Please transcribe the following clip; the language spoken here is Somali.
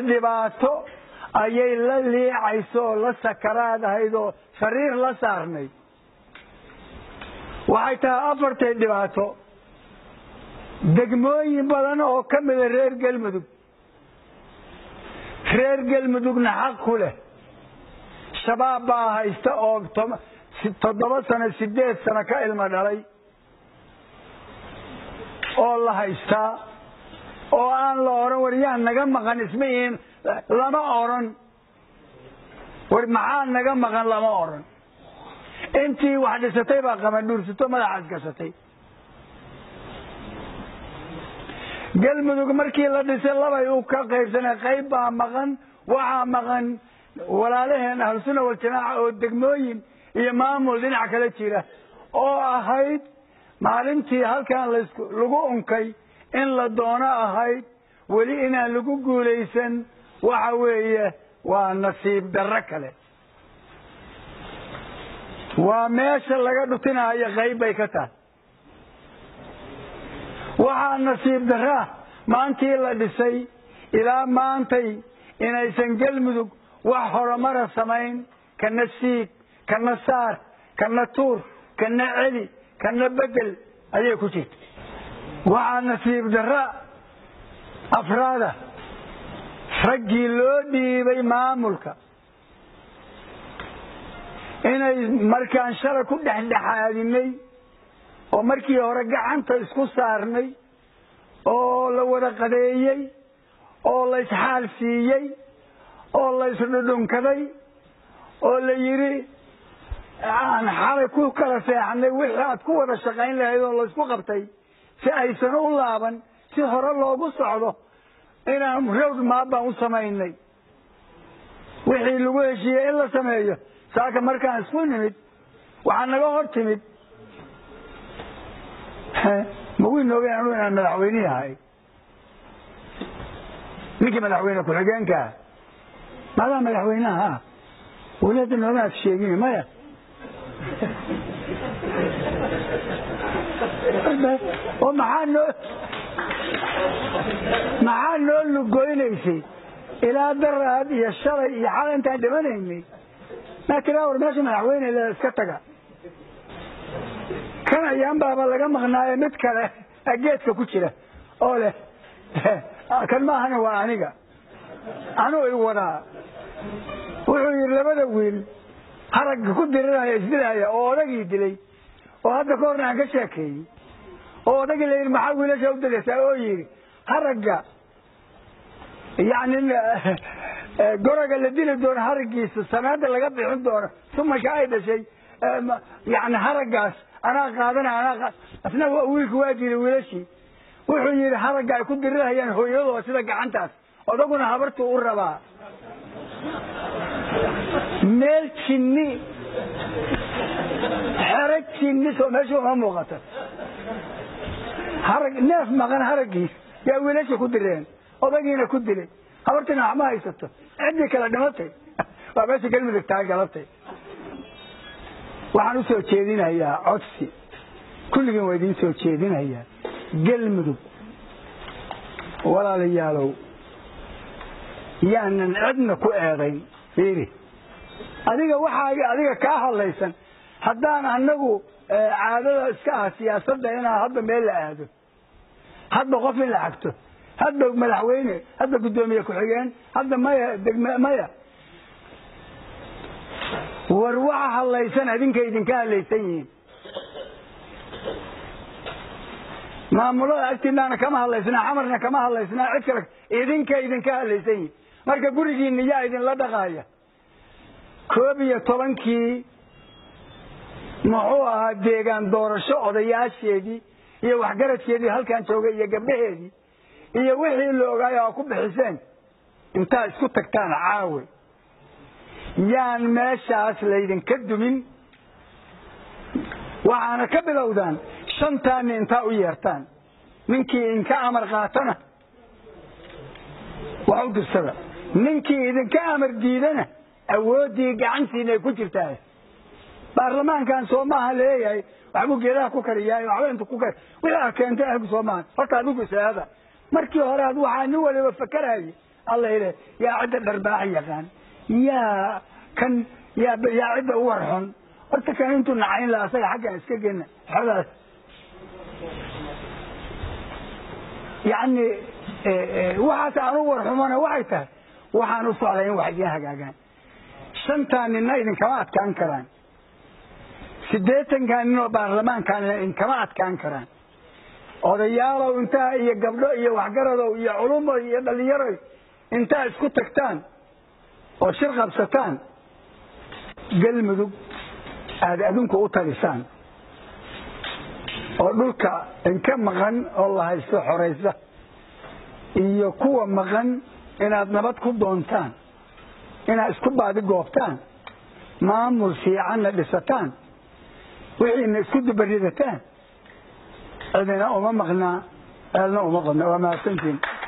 dhibaato ayay la liicayso oo la sakaraad ahayd oo sariir la saarnay waxay tahay afartay dhibaato degmooyin badan oo ka mida reer galmudug reer galmudugna xaq ku leh shabaab baa haysta oo toddoba sano sideed sano ka ilmo dhalay oo la haystaa oo aan la odhan war yaa naga maqan isma ihin lama odhan war maxaa naga maqan lama odhan intii wax dhisatay baa qamadhuursato madaxaas gashatay galmudug markii la dhisay labay u ka qaybsanay qayb baa maqan waxaa maqan walaalaheen ahlusuna waljamaaca oo degmooyin iyo maamul dhinac kala jira oo ahayd maalintii halkan lagu unkay in la doono ahayd weli inaan lagu guulaysan waxa weeye waa nasiib darro kale waa meesha laga dhutinayo qayb bay ka tahay waxaa nasiib darraa maantii la dhisay ilaa maantay inaysan galmudug wax horumara samayn kana siig kana saar kana tuur kana celi kana bedel ayay ku jirta waxaa nasiib darra afraada raggii loo dhiibay maamulka inay markaan shalay ku dhexdhexaadinay oo markii hore gacanta isku saarnay oo la wada qadeeyey oo la isxaal siiyey oo la isdhudhunkaday oo la yidhi aan xalay ku kala seexnay wixii aad ku wada shaqayn lahayd oo laysku qabtay si aysan u laaban si hore loogu socdo inaan rowd maab baan u samaynay wixii lagu heshiiyey in la sameeyo saaka markaan isku nimid waxaa naga hor timid magu noogeen anu inaan madaxweyne ahay ninkii madaxweyne ku-xigeenkaa maadaa madaxweyneha weli hadda nooma ad sheegin maya oo maxaa noo maxaa noo lugoynaysay ilaa daraad iyo shalay iyo xal intaan dhimanaynay maa tiraa war meesha madaxweyne le iska taga kan ayaan baaba laga maqnaayo mid kale geedka ku jira oo leh kan maahana waa aniga anuu i wadaa wuxuu yidhi labada wiil haragga ku diriraya isdilaya oo odagii dilay oo hadda ka horna aan ka sheekeeyey oo odagii la yidhi maxaa wiilasha u dilaysaa oo yidhi haragga yacni goroga la dili doono haraggiisa sanaada laga bixin doono sumasha ay dhashay yani haraggaas anaa qaadana anaa asna wiilku waa dilay wiilashii wuxuu yidhi haragga ay ku dirirayaan hooyadoo sida gacantaas odaguna habartuu u rabaa meel jinni xero jinni soo meesha uma muuqata harag neef maqan haraggiis yaa wiilasha ku direen odagiina ku dilay habartiina waxma haysato ciddii kale dhimatay waa meesha galmudug tahay galabtay waxaan u soo jeedinayaa codsi kulligiin waa idiin soo jeedinayaa galmudug walaalayaalow yaanan cidna ku eedayn fiiri adiga waxaaga adiga kaa hadlaysan haddaan anagu caadada iska ah siyaasadda inaan hadda meel la aado hadba qof in la xagto hadba madaxweyne hadba guddoomiye ku-xigeen hadda maya degme maya war waxa hadlaysan adinkay idinka hadlaysan yihiin maamulada agtiinaana kama hadlaysnaa xamarna kama hadlaysnaa cid kale idinka idinka hadlaysan yihiin marka gurigiina yaa idinla dhaqaaya koob iyo tobankii muxuu ahaa deegaan doorasho odayaasheedii iyo waxgaradkeedii halkan joogay iyo gabdhaheedii iyo wixii la ogaayo aa ku bixiseen intaa isku tagtaan caawe yaan meeshaas laydinka dumin waxaana ka bilowdaan shantaani intaa u yeertaan ninkii idinka amar qaatana wax u dirsada ninkii idinka amar diidana awooddii gacantiina ay ku jirtaa baarlamaankan soo maaha leeyahay waxbuu geedaha ku kariyaay waxba intu ku kari wixii a keentay ahgu soo maaha horta adigu isaada markii hore ad waxaa nin waliba fakarayay alla ile yaa cidda dharbaaxa yaqaan yaa kan yaa yaa cidda u warxun horta kan intuu nacayn laha asaga xaggaan iska gena xogaas yacni waxaas aan u warxumana waxay tahay waxaan u socday in wax idiin hagaagaan shantaa ninna idinkama adkaan karaan siddeetankaa nin oo baarlamaankaanina idinkama adkaan karaan odayaalow intaa iyo gabdho iyo waxgaradow iyo culumo iyo dhallinyaroy intaa isku tagtaan oo shir qabsataan galmudug aada adinku u talisaan oo dhulka inka maqan oo la haysto xoraysa iyo kuwa maqan inaad nabad ku doontaan inaad isku baadi goobtaan maamul fiicanna dhisataan wixiina isku dubaridataan cidina uma maqnaa eelna uma qodna waa mahadsantiin